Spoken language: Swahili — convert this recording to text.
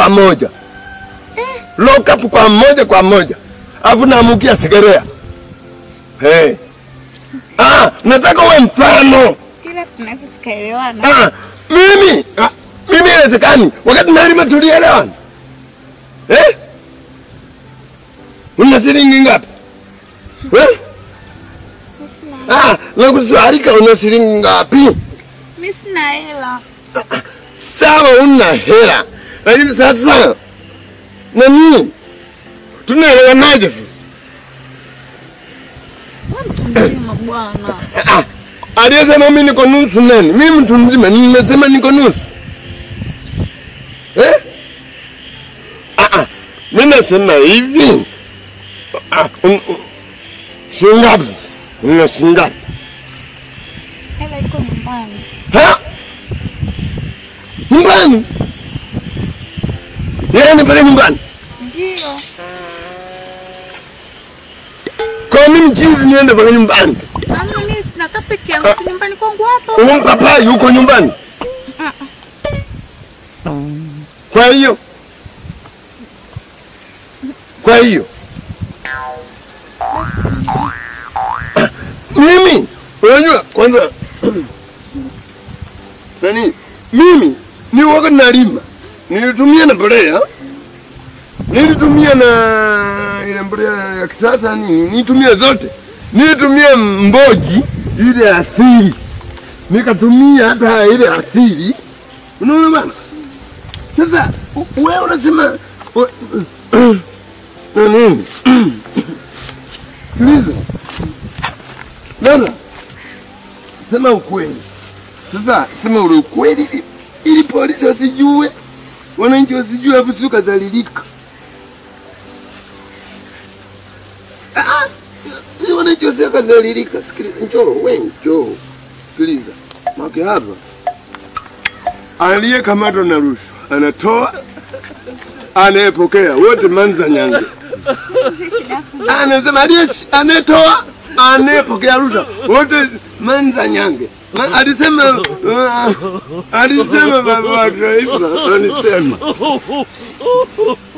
kwa moja lock up kwa moja kwa moja afu naamukia Segerea. Hey. Ah, nataka uwe mfano. ila tunaweza tukaelewana. Ah, mimi ah, mimi inawezekani wakati nalima tulielewana eh? Una shilingi ngapi eh? Ah, nakusualika una shilingi ngapi? Mimi sina hela. Sawa, una hela, lakini sasa nani, tunaelewanaje sasa? Wewe mtu mzima bwana. Ah, aliyesema mimi niko nusu nani? Mimi mtu mzima, nimesema niko nusu eh? Ah, ah, mimi nasema hivi ah, un, un, shingapi? Una shingapi? Hela iko nyumbani. Ha? Nyumbani? Yeye ni pale nyumbani. Ndio. Kwa mimi chizi niende pale nyumbani. Mama mimi sina kaa peke yangu tu nyumbani kwangu hapa. Huyu papa yuko nyumbani. Kwa hiyo kwa hiyo mimi unajua kwanza nani mimi ni wakati nalima nilitumia na mbolea nilitumia na ile mbolea ya kisasa nini nilitumia zote nilitumia mboji ile asili nikatumia hata ile asili unaona bana sasa u- wewe unasema u- nini sikiliza Nana, sema ukweli. Sasa sema ule ukweli ili, ili polisi wasijue, wananchi wasijue, afu si ukazalilika. Ah, ah, ili wananchi wasije wakazalilika. Sikiliza, njoo we, njoo sikiliza, make hapa aliyekamatwa na rushwa anatoa, anayepokea wote manza nyange anasema aliye anayetoa anayepokea rushwa wote manza nyange Ma, alisema uh, alisema baba wa taifa alisema